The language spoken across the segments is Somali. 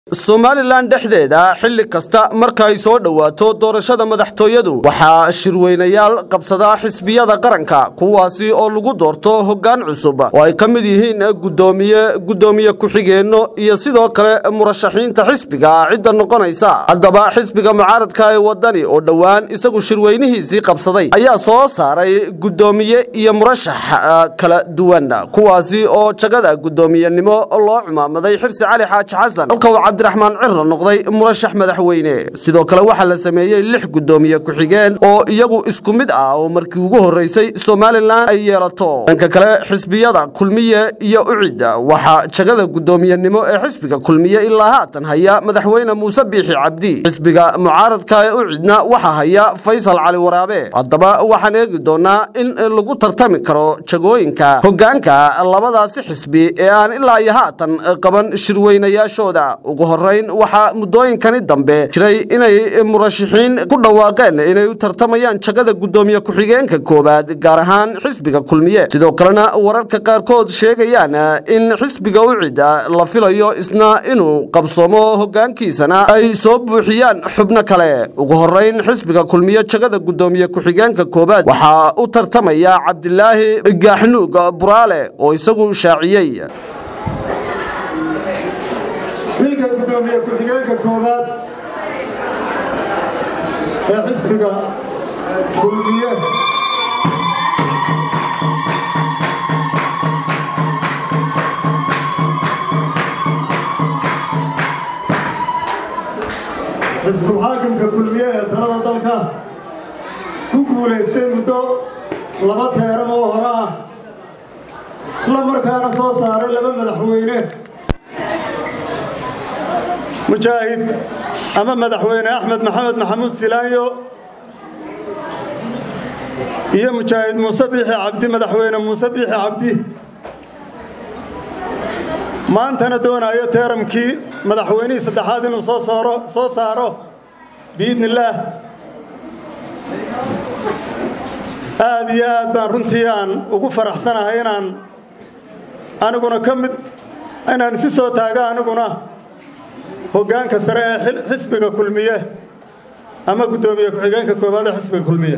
somalilan dhexdeeda xilli kasta marka ay soo dhowaato doorashada madaxtooyadu waxaa shirweynayaal qabsada xisbiyada qaranka kuwaasi oo lagu doorto hoggaan cusub oo ay ka mid yihiin gudoomiye gudoomiye ku-xigeenno iyo sidoo kale murashaxiinta xisbiga cidda noqonaysa haddaba xisbiga mucaaradka ee wadani oo dhowaan isagu shirweynihiisii qabsaday ayaa soo saaray gudoomiye iyo murashax kala duwan kuwaasi oo jagada gudoomiyenimo loo cumaamaday xirsi cali xaaji xasan cabdiraxmaan cirra noqday murashax madaxweyne sidoo kale waxaa la sameeyey lix gudoomiye ku-xigeen oo iyagu isku mid ah oo markii ugu horreysay somalilan ay yeelato dhanka kale xisbiyada kulmiye iyo ucid waxaa jagada gudoomiyenimo ee xisbiga kulmiye ilaa haatan haya madaxweyne muuse biixi cabdi xisbiga mucaaradka ee ucidna waxaa haya faysal cali waraabe haddaba waxaan eegi doonaa in lagu tartami karo jagooyinka hoggaanka labadaasi xisbi ee aan ilaa iyo haatan qaban shirweynayaashooda ugu horeyn waxaa muddooyinkani dambe jiray inay murashaxiin ku dhawaaqeen inay u tartamayaan jagada gudoomiye ku-xigeenka koowaad gaar ahaan xisbiga kulmiye sidoo kalena wararka qaarkood sheegayaan in xisbiga ucida la filayo isna inuu qabsoomo hoggaankiisana ay soo buuxiyaan xubno kale ugu horeyn xisbiga kulmiye jagada gudoomiye ku-xigeenka koowaad waxaa u tartamaya cabdilaahi gaaxnuug buraale oo isagu shaaciyey xilka gudoomiye ku-xigeenka koowaad ee xisbiga kulmiye xisbul xaakimka kulmiye ee talada dalka ku guulaystay muddo laba teeram oo hore ah isla markaana soo saaray laba madaxweyne mujaahid ama madaxweyne axmed maxamed maxamuud silaanyo iyo mujaahid muuse biixi cabdi madaxweyne muuse biixi cabdi maantana doonayo teeramkii madaxweynihii saddexaad inuu soo sooro soo saaro biidni illaah aad iyo aad baan runtii aan ugu faraxsanahay inaan aniguna ka mid inaan isu soo taago aniguna hoggaanka sare ee xisbiga kulmiye ama guddoomiye ku-xigeenka koowaad ee xisbiga kulmiye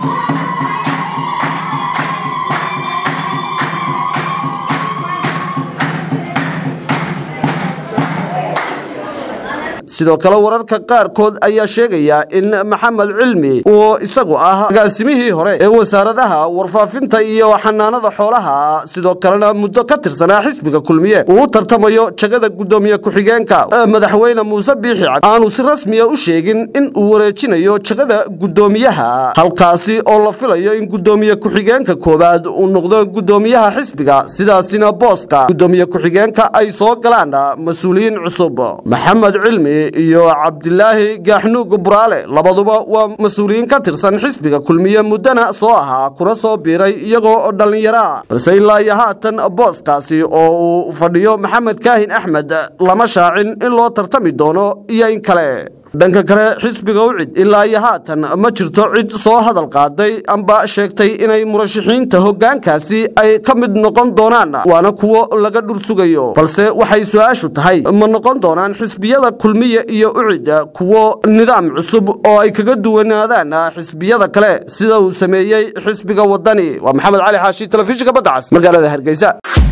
sidoo kale wararka qaarkood ayaa sheegaya in maxamed cilmi uu isagu ah agaasimihii hore ee wasaaradaha warfaafinta iyo xanaanada xoolaha sidoo kalena muddo ka tirsanaa xisbiga kulmiye uu u tartamayo jagada gudoomiye ku-xigeenka madaxweyne muuse biixi cabdi aanu si rasmiya u sheegin in uu wareejinayo jagada gudoomiyaha halkaasi oo la filayo in gudoomiye ku-xigeenka koowaad uu noqdo gudoomiyaha xisbiga sidaasina booska gudoomiye ku-xigeenka ay soo galaan mas-uuliyiin cusub maxamed cilmi iyo cabdilaahi gaaxnuug buraale labaduba waa mas-uuliyiin ka tirsan xisbiga kulmiye muddana soo ahaa kuna soo biiray iyagoo dhallinyaraa balse ilaa iyo haatan booskaasi oo uu fadhiyo maxamed kaahin axmed lama shaacin in loo tartami doono iyo in kale dhanka kale xisbiga ucid ilaa iyo haatan ma jirto cid soo hadal qaaday amba sheegtay inay murashaxiinta hoggaankaasi ay ka mid noqon doonaan waana kuwo laga dhur sugayo balse waxay su-aashu tahay ma noqon doonaan xisbiyada kulmiye iyo ucid kuwo nidaam cusub oo ay kaga duwanaadaan xisbiyada kale sida uu sameeyey xisbiga wadani waa maxamed cali xaashi telefishinka baddacas magaalada hargeysa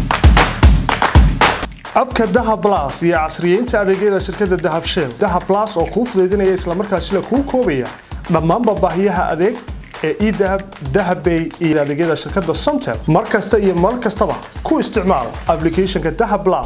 abka dahab blas iyo casriyeynta adeegyada shirkadda dahab shell dahab blas oo kuu fudaydinaya islamarkaasina kuu koobaya dhammaanba baahiyaha adeeg ee edahab dahabbay iyo adeegyada shirkadda somtel mar kasta iyo mar kastaba ku isticmaal ablicathonka dahab blas